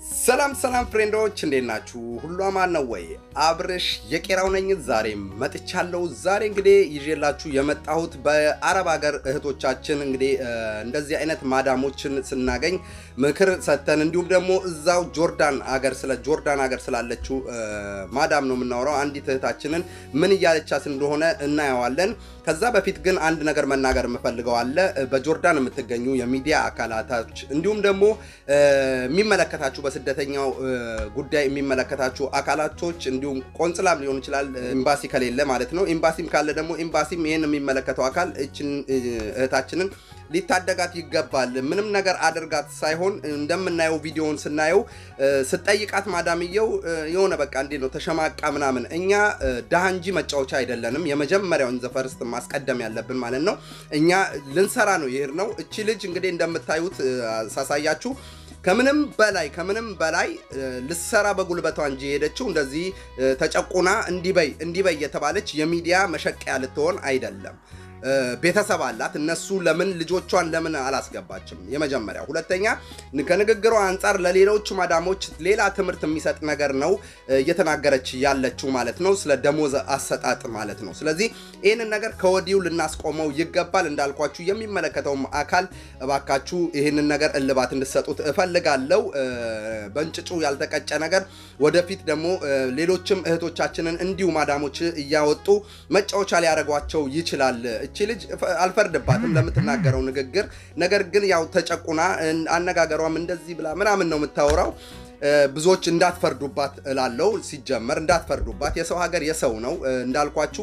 ሰላም ሰላም ፍሬንዶች እንዴት ናችሁ? ሁሉ አማን ነው ወይ? አብርሽ የቄራው ነኝ። ዛሬ መጥቻለሁ። ዛሬ እንግዲህ ይዤላችሁ የመጣሁት በአረብ ሀገር እህቶቻችን እንግዲህ እንደዚህ አይነት ማዳሞችን ስናገኝ ምክር ሰጥተን እንዲሁም ደግሞ እዛው ጆርዳን ሀገር ስለ ጆርዳን ሀገር ስላለችው ማዳም ነው የምናወራው። አንዲት እህታችንን ምን እያለቻት እንደሆነ እናየዋለን። ከዛ በፊት ግን አንድ ነገር መናገር የምፈልገው አለ። በጆርዳን የምትገኙ የሚዲያ አካላቶች እንዲሁም ደግሞ የሚመለከታችሁ በስደተኛው ጉዳይ የሚመለከታችሁ አካላቶች እንዲሁም ቆንጽላም ሊሆን ይችላል፣ ኤምባሲ ከሌለ ማለት ነው። ኤምባሲም ካለ ደግሞ ኤምባሲም ይህን የሚመለከተው አካል እችን እህታችንን ሊታደጋት ይገባል። ምንም ነገር አድርጋት ሳይሆን እንደምናየው ቪዲዮውን ስናየው ስጠይቃት ማዳምየው የሆነ በቃ እንዴት ነው ተሸማቃ ምናምን። እኛ ድሃ እንጂ መጫወቻ አይደለንም። የመጀመሪያውን ዘፈርስት ማስቀደም ያለብን ማለት ነው። እኛ ልንሰራ ነው ይሄድ ነው። እቺ ልጅ እንግዲህ እንደምታዩት ሳሳያችሁ ከምንም በላይ ከምንም በላይ ልሰራ በጉልበቷ እንጂ የሄደችው እንደዚህ ተጨቁና እንዲበይ እንዲበይ የተባለች የሚዲያ መሸቀያ ልትሆን አይደለም። ቤተሰብ አላት። እነሱ ለምን ልጆቿን ለምን አላስገባችም? የመጀመሪያ። ሁለተኛ ከንግግሯ አንጻር ለሌሎች ማዳሞች ሌላ ትምህርት የሚሰጥ ነገር ነው እየተናገረች ያለችው ማለት ነው፣ ስለ ደሞዝ አሰጣጥ ማለት ነው። ስለዚህ ይህንን ነገር ከወዲሁ ልናስቆመው ይገባል። እንዳልኳችሁ የሚመለከተውም አካል እባካችሁ ይህንን ነገር እልባት እንድሰጡት እፈልጋለሁ። በእንጭጩ ያልተቀጨ ነገር ወደፊት ደግሞ ሌሎችም እህቶቻችንን እንዲሁ ማዳሞች እያወጡ መጫወቻ ሊያደርጓቸው ይችላል። እቺ ልጅ አልፈርድባትም ለምትናገረው ንግግር። ነገር ግን ያው ተጨቁና አነጋገሯም እንደዚህ ብላ ምናምን ነው የምታወራው። ብዙዎች እንዳትፈርዱባት እላለው። ሲጀመር እንዳትፈርዱባት። የሰው ሀገር የሰው ነው እንዳልኳችሁ።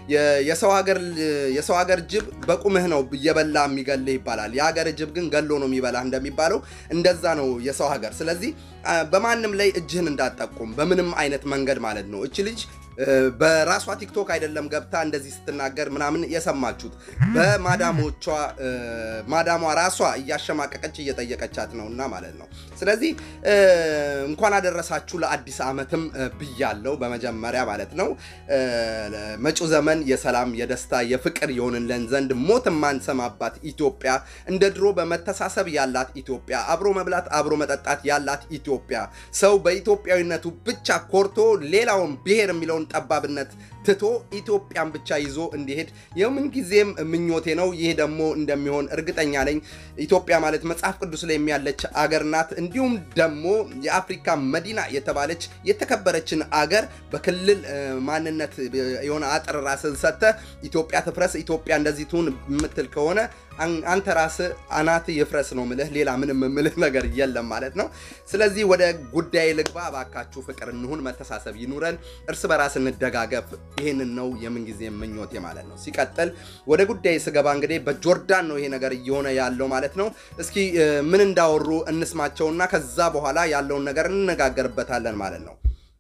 የሰው ሀገር ጅብ በቁምህ ነው እየበላ የሚገልህ ይባላል። የሀገር ጅብ ግን ገሎ ነው የሚበላ እንደሚባለው እንደዛ ነው የሰው ሀገር። ስለዚህ በማንም ላይ እጅህን እንዳትጠቁም በምንም አይነት መንገድ ማለት ነው። እች ልጅ በራሷ ቲክቶክ አይደለም ገብታ እንደዚህ ስትናገር ምናምን የሰማችሁት በማዳሞቿ ማዳሟ ራሷ እያሸማቀቀች እየጠየቀቻት ነው እና ማለት ነው። ስለዚህ እንኳን አደረሳችሁ ለአዲስ ዓመትም ብያለው በመጀመሪያ ማለት ነው። መጪው ዘመን የሰላም የደስታ የፍቅር የሆንልን ዘንድ ሞት የማንሰማባት ኢትዮጵያ፣ እንደ ድሮ በመተሳሰብ ያላት ኢትዮጵያ፣ አብሮ መብላት አብሮ መጠጣት ያላት ኢትዮጵያ፣ ሰው በኢትዮጵያዊነቱ ብቻ ኮርቶ ሌላውን ብሔር የሚለውን ጠባብነት ትቶ ኢትዮጵያን ብቻ ይዞ እንዲሄድ የምን ጊዜም ምኞቴ ነው። ይህ ደግሞ እንደሚሆን እርግጠኛ ነኝ። ኢትዮጵያ ማለት መጽሐፍ ቅዱስ ላይ የሚያለች አገር ናት። እንዲሁም ደግሞ የአፍሪካ መዲና የተባለች የተከበረችን አገር በክልል ማንነት የሆነ አጥር ራስን ሰጥተህ ኢትዮጵያ ትፍረስ፣ ኢትዮጵያ እንደዚህ ትሁን የምትል ከሆነ አንተ ራስህ አናት ይፍረስ ነው ምልህ። ሌላ ምንም ምልህ ነገር የለም ማለት ነው። ስለዚህ ወደ ጉዳይ ልግባ። እባካችሁ ፍቅር እንሁን፣ መተሳሰብ ይኑረን፣ እርስ በራስ እንደጋገፍ። ይህንን ነው የምንጊዜ ምኞቴ ማለት ነው። ሲቀጥል ወደ ጉዳይ ስገባ እንግዲህ በጆርዳን ነው ይሄ ነገር እየሆነ ያለው ማለት ነው። እስኪ ምን እንዳወሩ እንስማቸውና ከዛ በኋላ ያለውን ነገር እንነጋገርበታለን ማለት ነው።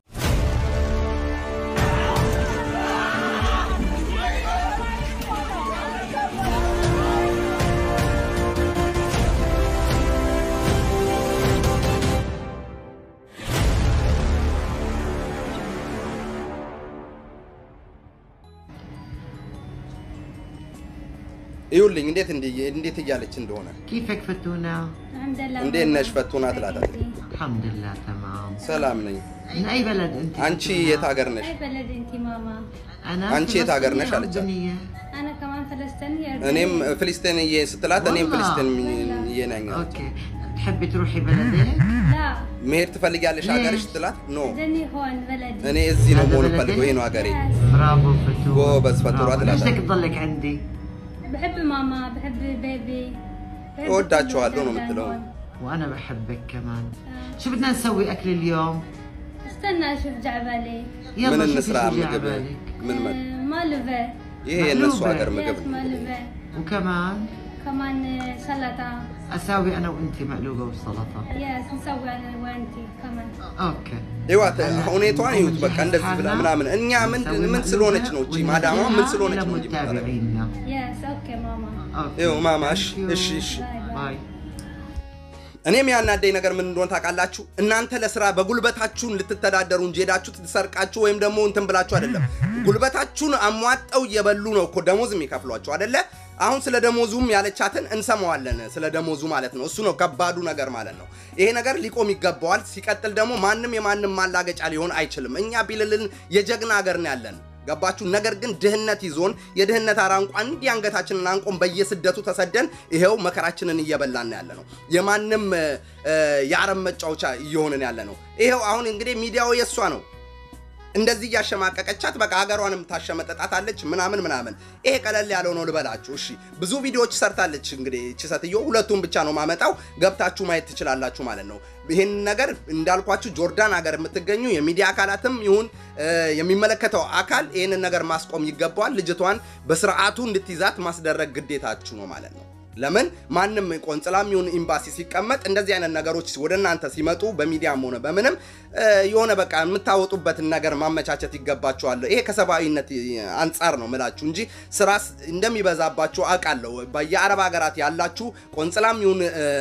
ይኸውልኝ እንዴት እንዴት እያለች እንደሆነ كيفك فتونة؟ الحمد لله እንዴት ነሽ ፈቱና ትላታለች። الحمد لله تمام ሰላም ነኝ። من أي بلد أنت؟ አንቺ የት ሀገር ነሽ? اي بلد انت ماما أنا أنت يا تاجر فلسطينية نشأ على أردنية انا كمان فلسطينيه እኔም ፍልስጤንዬ ስትላት እኔም والله. ፍልስጤንዬ ነኝ አለች። أوكي تحبي تروحي بلدك؟ لا መሄድ ትፈልጊያለሽ ሀገርሽ ليش? ስትላት ኖ بدني هون بلدي እኔ እዚህ ነው هذا መሆን بلدك؟ ፈልገው ይሄ ነው ሀገሬ። Yes. برافو فتونة ጎበዝ ፈቱራ برافو. ليش ትላታለች። بدك تضلك عندي؟ بحب ماما بحب بيبي بحب እወዳቸዋለሁ ነው كل የምትለው። هون. وأنا بحبك كمان آه. شو بدنا نسوي أكل اليوم؟ استنى اشوف جعبالي ምን يلا شوفي እንስራ شو جاي ምግብ عبالك ምን መ- آه، مالوفي ይሄ የእነሱ مقلوبة. ሀገር ምግብ يس ነው። مالوفي وكمان كمان آه، سلطه أساوي أنا وأنت مقلوبة وسلطة يس نسوي انا وانتي كمان أوكي ይዋት ሁኔታዋን ይዩት። በቃ እንደዚህ ብላ ምናምን እኛ ምን ምን ስለሆነች ነው እቺ ማዳማ ምን ስለሆነች ነው እንጂ የምታደርገው? متابعينا يس اوكي ماما أوكي ይኸው ማማ እሺ Thank you. እሺ እሺ باي باي باي እኔም ያናደኝ ነገር ምን እንደሆነ ታውቃላችሁ? እናንተ ለስራ በጉልበታችሁን ልትተዳደሩ እንጂ ሄዳችሁ ትሰርቃችሁ ወይም ደግሞ እንትን ብላችሁ አይደለም። ጉልበታችሁን አሟጠው እየበሉ ነው እኮ ደሞዝ የሚከፍሏቸው አይደለ? አሁን ስለ ደሞዙም ያለቻትን እንሰማዋለን። ስለ ደሞዙ ማለት ነው። እሱ ነው ከባዱ ነገር ማለት ነው። ይሄ ነገር ሊቆም ይገባዋል። ሲቀጥል ደግሞ ማንም የማንም ማላገጫ ሊሆን አይችልም። እኛ ቢልልን የጀግና ሀገር ነው ያለን ገባችሁ? ነገር ግን ድህነት ይዞን የድህነት አራንቋ እንዲህ አንገታችንን አንቆም በየስደቱ ተሰደን ይሄው መከራችንን እየበላን ያለ ነው። የማንም የአረብ መጫወቻ እየሆንን ያለ ነው። ይሄው አሁን እንግዲህ ሚዲያው የእሷ ነው። እንደዚህ እያሸማቀቀቻት በቃ ሀገሯንም ታሸመጠጣታለች ምናምን ምናምን። ይሄ ቀለል ያለው ነው ልበላችሁ። እሺ ብዙ ቪዲዮዎች ሰርታለች። እንግዲህ እቺ ሴትዮ ሁለቱን ብቻ ነው ማመጣው፣ ገብታችሁ ማየት ትችላላችሁ ማለት ነው። ይህን ነገር እንዳልኳችሁ ጆርዳን ሀገር የምትገኙ የሚዲያ አካላትም ይሁን የሚመለከተው አካል ይህንን ነገር ማስቆም ይገባዋል። ልጅቷን በስርዓቱ እንድትይዛት ማስደረግ ግዴታችሁ ነው ማለት ነው። ለምን ማንም ቆንጽላም ይሁን ኤምባሲ ሲቀመጥ እንደዚህ አይነት ነገሮች ወደ እናንተ ሲመጡ በሚዲያም ሆነ በምንም የሆነ በቃ የምታወጡበትን ነገር ማመቻቸት ይገባችኋል። ይሄ ከሰብአዊነት አንጻር ነው ምላችሁ እንጂ ስራ እንደሚበዛባችሁ አውቃለሁ። በየአረብ ሀገራት ያላችሁ ቆንጽላም ይሁን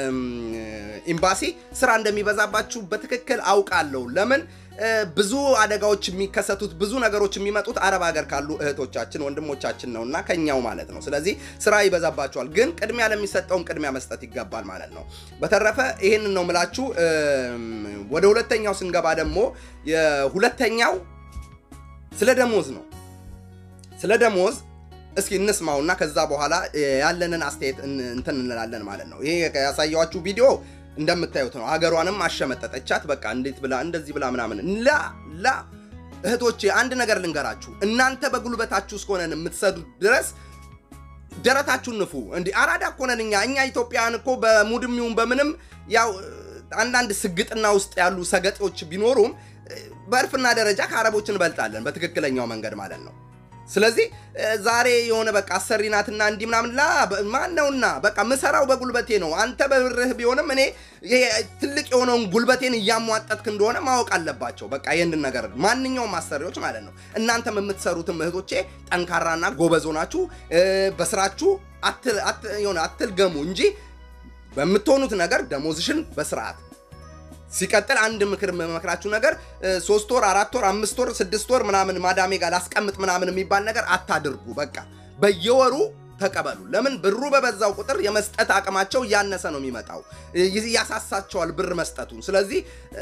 ኤምባሲ ስራ እንደሚበዛባችሁ በትክክል አውቃለሁ። ለምን ብዙ አደጋዎች የሚከሰቱት ብዙ ነገሮች የሚመጡት አረብ ሀገር ካሉ እህቶቻችን ወንድሞቻችን ነው እና ከኛው ማለት ነው። ስለዚህ ስራ ይበዛባቸዋል፣ ግን ቅድሚያ ለሚሰጠውም ቅድሚያ መስጠት ይገባል ማለት ነው። በተረፈ ይህንን ነው ምላችሁ። ወደ ሁለተኛው ስንገባ ደግሞ የሁለተኛው ስለ ደሞዝ ነው። ስለ ደሞዝ እስኪ እንስማውና ከዛ በኋላ ያለንን አስተያየት እንትን እንላለን ማለት ነው። ይሄ ያሳየኋችሁ ቪዲዮ እንደምታዩት ነው። ሀገሯንም አሸመጠጠቻት። በቃ እንዴት ብላ እንደዚህ ብላ ምናምን ላ ላ እህቶቼ አንድ ነገር ልንገራችሁ። እናንተ በጉልበታችሁ እስከሆነን የምትሰዱት ድረስ ደረታችሁን ንፉ። እንዲህ አራዳ እኮ ነን እኛ እኛ ኢትዮጵያውያን እኮ በሙድም ይሁን በምንም ያው አንዳንድ ስግጥና ውስጥ ያሉ ሰገጤዎች ቢኖሩም በእርፍና ደረጃ ከአረቦች እንበልጣለን፣ በትክክለኛው መንገድ ማለት ነው። ስለዚህ ዛሬ የሆነ በቃ አሰሪ ናትና እንዲህ ምናምን ላ ማን ነውና በቃ ምሰራው በጉልበቴ ነው። አንተ በብርህ ቢሆንም እኔ ትልቅ የሆነውን ጉልበቴን እያሟጠጥክ እንደሆነ ማወቅ አለባቸው። በቃ ይህንን ነገር ማንኛውም አሰሪዎች ማለት ነው። እናንተም የምትሰሩትም እህቶቼ ጠንካራና ጎበዝ ሆናችሁ በስራችሁ የሆነ አትልገሙ እንጂ በምትሆኑት ነገር ደሞዝሽን በስርዓት ሲቀጥል አንድ ምክር የምመክራችሁ ነገር ሶስት ወር አራት ወር አምስት ወር ስድስት ወር ምናምን ማዳሜ ጋር ላስቀምጥ ምናምን የሚባል ነገር አታድርጉ። በቃ በየወሩ ተቀበሉ። ለምን ብሩ በበዛው ቁጥር የመስጠት አቅማቸው እያነሰ ነው የሚመጣው፣ ያሳሳቸዋል ብር መስጠቱን። ስለዚህ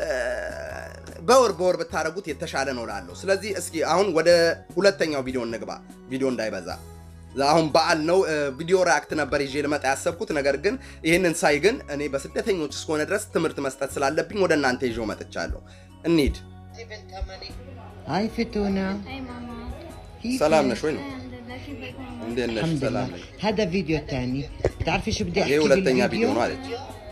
በወር በወር ብታደርጉት የተሻለ ነው ላለሁ። ስለዚህ እስኪ አሁን ወደ ሁለተኛው ቪዲዮ እንግባ፣ ቪዲዮ እንዳይበዛ አሁን በዓል ነው። ቪዲዮ ሪያክት ነበር ይዤ ልመጣ ያሰብኩት። ነገር ግን ይህንን ሳይ ግን እኔ በስደተኞች እስከሆነ ድረስ ትምህርት መስጠት ስላለብኝ ወደ እናንተ ይዤው መጥቻለሁ። እንሂድ። هاي فتونة اي ماما كيف ሰላም ነሽ ወይ ነው? الحمد لله كيفك ماما እንዴት ነሽ? الحمد ሰላም لله ነሽ? هذا فيديو تاني بتعرفي شو بدي ይሄ احكي ሁለተኛ ቪዲዮ بالفيديو ነው አለች።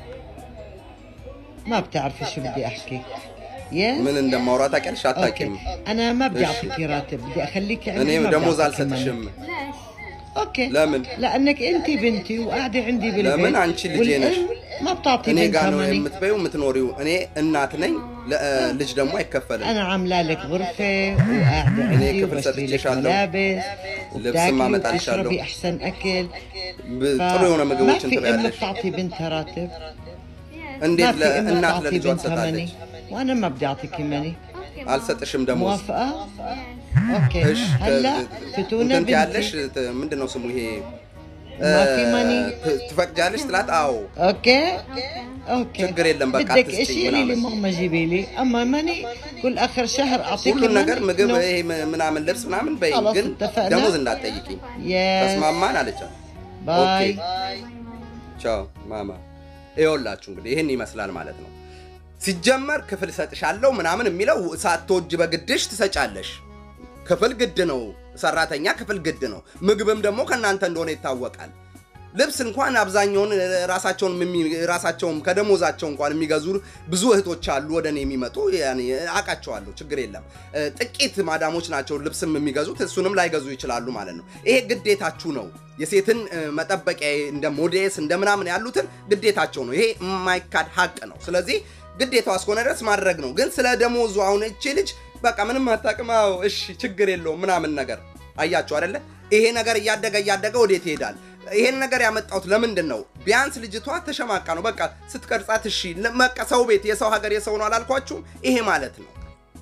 ما بتعرفي شو بدي احكي يس ምን እንደማውራ ታውቂያለሽ? اوكي አታውቂም። انا ما بدي إيش؟ اعطيك راتب بدي اخليك እኔ عندي ما بدي ደሞዝ أعطيك كمان. አልሰጥሽም። ليش؟ اوكي ለምን? لانك انت بنتي وقاعده عندي بالبيت لمن أنت اللي جينش؟ والأم ما بتعطي እኔ ጋ بنتها ነው ماني የምትበይው የምትኖሪው። እኔ እናት ነኝ፣ ለ- ልጅ ደግሞ አይከፈልም። انا عامله لك غرفه وقاعده أنا عندي كيف وبشتري لك ستتشالو؟ ملابس لبس ما وبتاكلي متعشالو. وبتشربي احسن اكل ብ- ف- ጥሩ የሆነ ما ምግቦችን في ام ትበያለሽ። بتعطي بنتها راتب يس እንዴት ما في ام ለእናት بتعطي ለልጇ بنتها ماني ትሰጣለች? وانا ما بدي اعطيك ماني اوكي ماما አልሰጥሽም ደሞዝ። موافقه يس اوكي እሺ هلا ተ- فتونا እንትን ያለሽ بنتي ምንድን ነው ስሙ ይሄ ما في እ፣ ماني ት- ትፈቅጃለሽ ትላት። አዎ اوكي اوكي اوكي ችግር የለም በቃ بدك አትስጪኝ اشي قولي لي ምናምን። ماما جيبي لي اما ماني كل اخر شهر اعطيك ሁሉን ነገር ምግብ No. ይሄ ም- ምናምን ልብስ ምናምን በይ፣ خلاص ግን اتفقنا. ደሞዝ እንዳትጠይቂኝ። يس ተስማማን አለቻት። باي ቻው ማማ። ይኸውላችሁ እንግዲህ ይህን ይመስላል ማለት ነው። ሲጀመር ክፍል እሰጥሻለሁ ምናምን የሚለው ሳትወጅ በግድሽ ትሰጫለሽ። ክፍል ግድ ነው፣ ሰራተኛ ክፍል ግድ ነው። ምግብም ደግሞ ከእናንተ እንደሆነ ይታወቃል። ልብስ እንኳን አብዛኛውን ራሳቸውን የሚ- ራሳቸውም ከደሞዛቸው እንኳን የሚገዙ ብዙ እህቶች አሉ ወደ እኔ የሚመጡ ያኔ አውቃቸዋለሁ። ችግር የለም። እ፣ ጥቂት ማዳሞች ናቸው ልብስም የሚገዙት፣ እሱንም ላይገዙ ይችላሉ ማለት ነው። ይሄ ግዴታችሁ ነው። የሴትን እ፣ መጠበቂያ እንደ ሞዴስ እንደ ምናምን ያሉትን ግዴታቸው ነው። ይሄ የማይካድ ሀቅ ነው። ስለዚህ ግዴታዋ እስከሆነ ድረስ ማድረግ ነው። ግን ስለ ደሞዙ አሁን እቺ ልጅ በቃ ምንም አታውቅም። አዎ እሺ ችግር የለውም ምናምን ነገር አያችሁ አይደለ? ይሄ ነገር እያደገ እያደገ ወዴት ይሄዳል? ይሄን ነገር ያመጣሁት ለምንድን ነው? ቢያንስ ልጅቷ ተሸማቃ ነው። በቃ ስትቀርጻት እሺ፣ በቃ ሰው ቤት የሰው ሀገር የሰው ነው አላልኳችሁም? ይሄ ማለት ነው።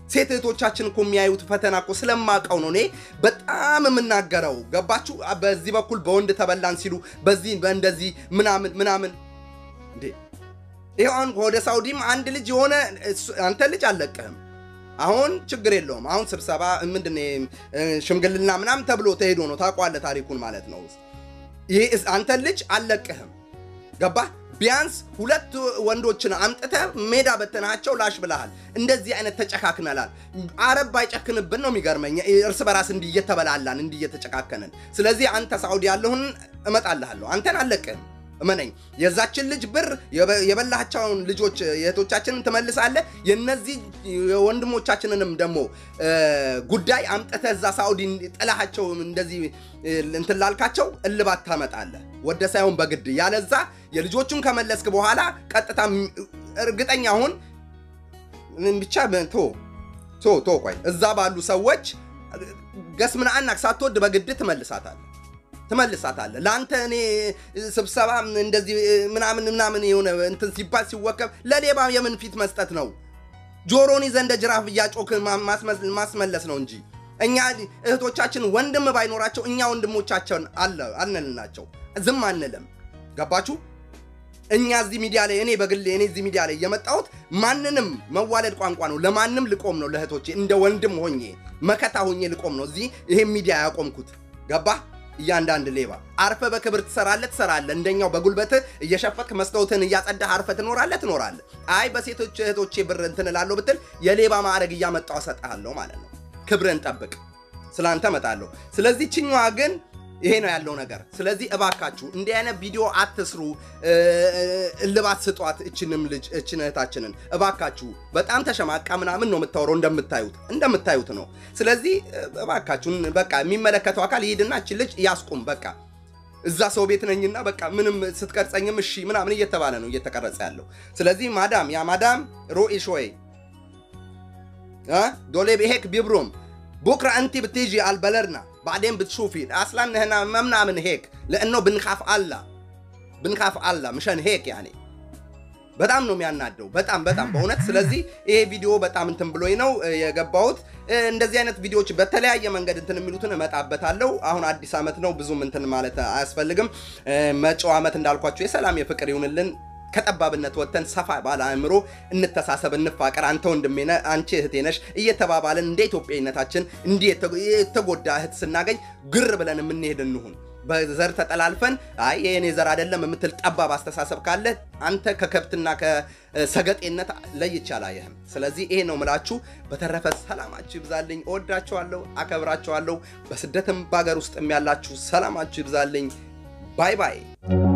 ሴት እህቶቻችን እኮ የሚያዩት ፈተና እኮ ስለማቀው ነው እኔ በጣም የምናገረው። ገባችሁ? በዚህ በኩል በወንድ ተበላን ሲሉ በዚህ በእንደዚህ ምናምን ምናምን እንዴ ይኸው አሁን ወደ ሳውዲም አንድ ልጅ የሆነ እሱ- አንተ ልጅ አልለቅህም። አሁን ችግር የለውም። አሁን ስብሰባ ምንድን ነው እ፣ ሽምግልና ምናምን ተብሎ ተሄዶ ነው ታውቀዋለህ፣ ታሪኩን ማለት ነው። ይህ አንተ ልጅ አልለቅህም። ገባህ? ቢያንስ ሁለት ወንዶችን አምጥተህ ሜዳ በተናቸው ላሽ ብለሃል። እንደዚህ አይነት ተጨካክነላል። አረብ ባይጨክንብን ነው የሚገርመኝ፣ እርስ በራስ እንዲህ እየተበላላን እንዲህ እየተጨካከንን። ስለዚህ አንተ ሳውዲ ያለሁን እመጣልሃለሁ፣ አንተን አልለቅህም። እመነኝ። የዛችን ልጅ ብር የበ- የበላቸውን ልጆች የእህቶቻችንን ትመልሳለህ። የነዚህ የወንድሞቻችንንም ደግሞ እ፣ ጉዳይ አምጥተህ እዛ ሳውዲ ጥላሃቸው እንደዚህ እ፣ እንትን ላልካቸው እልባት ታመጣለህ፣ ወደ ሳይሆን በግድ። ያለዛ የልጆቹን ከመለስክ በኋላ ቀጥታ ም- እርግጠኛ አሁን ብቻ ቶ ቶ ቶ ቆይ እዛ ባሉ ሰዎች ገስ ምን አናክ ሳትወድ በግድ ትመልሳታለህ ትመልሳታለህ። ለአንተ እኔ ስብሰባ እንደዚህ ምናምን ምናምን የሆነ እንትን ሲባል ሲወከብ ለሌባ የምን ፊት መስጠት ነው? ጆሮን ይዘህ እንደ ጅራፍ እያጮክ ማ- ማስመስ- ማስመለስ ነው እንጂ እኛ እህቶቻችን ወንድም ባይኖራቸው እኛ ወንድሞቻቸውን አለ አልንልናቸው ዝም አንልም። ገባችሁ? እኛ እዚህ ሚዲያ ላይ እኔ በግሌ እኔ እዚህ ሚዲያ ላይ የመጣሁት ማንንም መዋለድ ቋንቋ ነው። ለማንም ልቆም ነው። ለእህቶቼ እንደ ወንድም ሆኜ መከታ ሆኜ ልቆም ነው። እዚህ ይሄን ሚዲያ ያቆምኩት ገባህ? እያንዳንድ ሌባ አርፈ በክብር ትሰራለህ ትሰራለህ። እንደኛው በጉልበትህ እየሸፈትክ መስታወትህን እያጸዳህ አርፈ ትኖራለህ ትኖራለህ። አይ በሴቶች እህቶቼ ብር እንትን እላለሁ ብትል የሌባ ማዕረግ እያመጣሁ እሰጥሃለሁ ማለት ነው። ክብርን ጠብቅ፣ ስላንተ እመጣለሁ። ስለዚህ ችኛዋ ግን ይሄ ነው ያለው ነገር። ስለዚህ እባካችሁ እንዲህ አይነት ቪዲዮ አትስሩ፣ እ፣ እልባት ስጧት እችንም ልጅ እችን እህታችንን እባካችሁ። በጣም ተሸማቃ ምናምን ነው የምታወራው እንደምታዩት እንደምታዩት ነው። ስለዚህ እባካችሁን በቃ የሚመለከተው አካል ይሄድና እችን ልጅ ያስቁም። በቃ እዛ ሰው ቤት ነኝና በቃ ምንም ስትቀርጸኝም እሺ ምናምን እየተባለ ነው እየተቀረጸ ያለው። ስለዚህ ማዳም ያ ማዳም ሮኢ ሾይ ها دولي بهيك بيبرم بكره انت بتيجي على البلدنا بعدين بتشوفي اصلا هنا ممنع من هيك لانه بنخاف الله بنخاف الله مشان هيك يعني በጣም ነው የሚያናደው። በጣም በጣም በእውነት ስለዚህ ይሄ ቪዲዮ በጣም እንትን ብሎኝ ነው እ፣ የገባሁት። እ፣ እንደዚህ አይነት ቪዲዮዎች በተለያየ መንገድ እንትን የሚሉትን እመጣበታለሁ። አሁን አዲስ ዓመት ነው ብዙም እንትን ማለት አያስፈልግም። እ፣ መጪው ዓመት እንዳልኳቸው የሰላም የፍቅር ይሁንልን። ከጠባብነት ወጥተን ሰፋ ባለ አእምሮ እንተሳሰብ፣ እንፋቀር። አንተ ወንድሜ ነህ፣ አንቺ እህቴ ነሽ እየተባባልን እንደ ኢትዮጵያዊነታችን እንዲህ የተ- የተጎዳ እህት ስናገኝ ግር ብለን የምንሄድ እንሁን። በዘር ተጠላልፈን አይ የኔ ዘር አይደለም የምትል ጠባብ አስተሳሰብ ካለ አንተ ከከብትና ከሰገጤነት ለይቼ አላየህም። ስለዚህ ይሄ ነው ምላችሁ። በተረፈ ሰላማችሁ ይብዛልኝ። እወዳችኋለሁ፣ አከብራችኋለሁ። በስደትም በሀገር ውስጥም ያላችሁ ሰላማችሁ ይብዛልኝ። ባይ ባይ።